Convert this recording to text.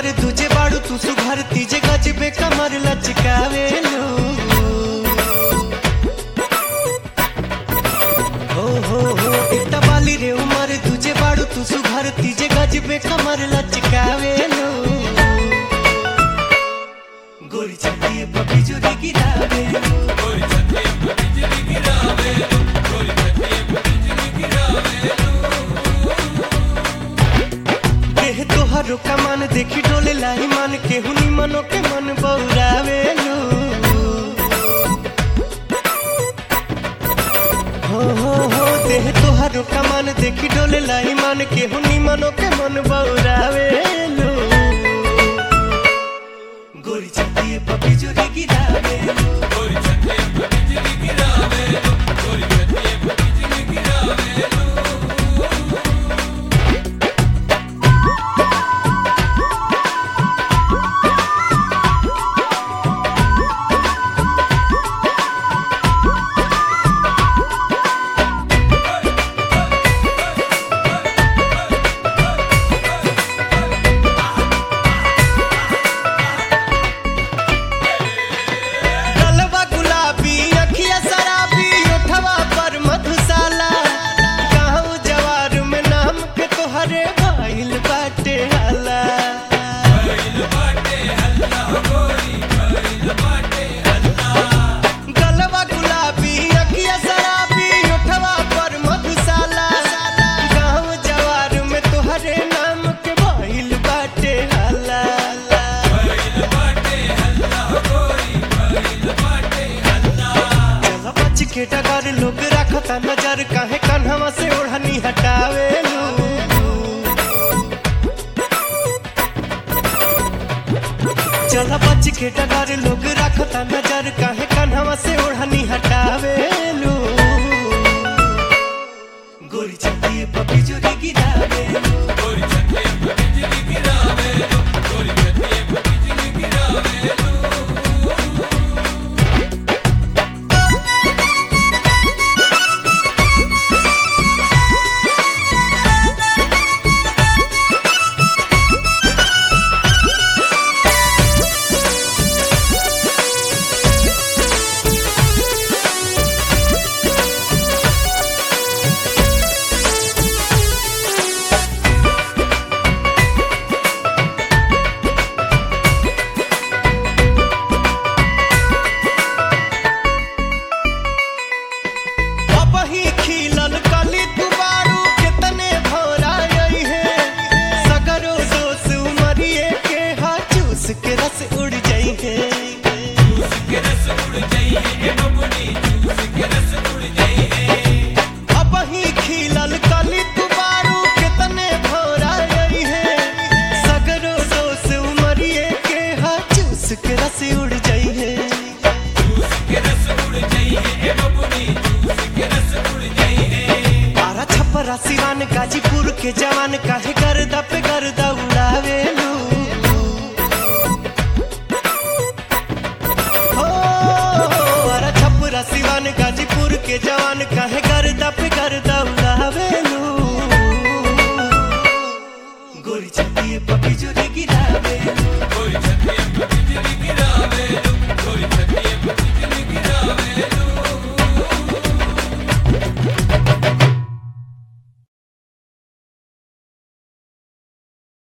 उमर तुझे बाड़ू तू सुघर तीजे गजबे कमर लचकावेलू हो हो हो इतना बाली रे उमर तुझे बाड़ू तू सुघर तीजे गजबे कमर लचकावेलू गोरी चलिए पपी जोरी गिरावेलू देह तोहरो कमान देखी डोले लाई मन केहू नी मनो के मन बौरावेलू हो हो हो देह तोहरो कमान देखी डोले लाई मन केहू नी मनो के मन बौरावेलू गोरी चलिए पपी जोरी गिरावेलू गलबा गुलाबी अखिया शराबी ओठवा पर मधुशाला गाँव जवार में नाम के तोहरे भइल बाटे हाला गलबा गुलाबी अखिया शराबी ओठवा पर मधुशाला गाँव जवार में तोहरे नाम के भइल बाटे हाला चला बच के डगर लोग रखता नजर काहे कन्हवा से ओढ़नी हटावेलू चला बच के डगर लोग रखता नजर काहे कन्हवा से ओढ़नी हटावेलू गोरी चलिए पपी जोरी गिरावेलू अब ही खिलल कली दुबारू कितने भौरा आई है सगरो दोस उमरिए के हा चूस के रस उड़ जाई है अब ही खिलल कली दुबारू कितने भौरा आई है सगरो दोस उमरिए के हा चूस के रस उड़ जाई है बारह छप्परा सिवान गाजीपुर के जवान काहे गर्दा पे गर्दा उड़ावेलू हो बारह छप्परा सिवान गाजीपुर के जवान काहे गर्दा पे गर्दा उड़ावेलू गोरी चलिए पपी जोरी गिरावेलू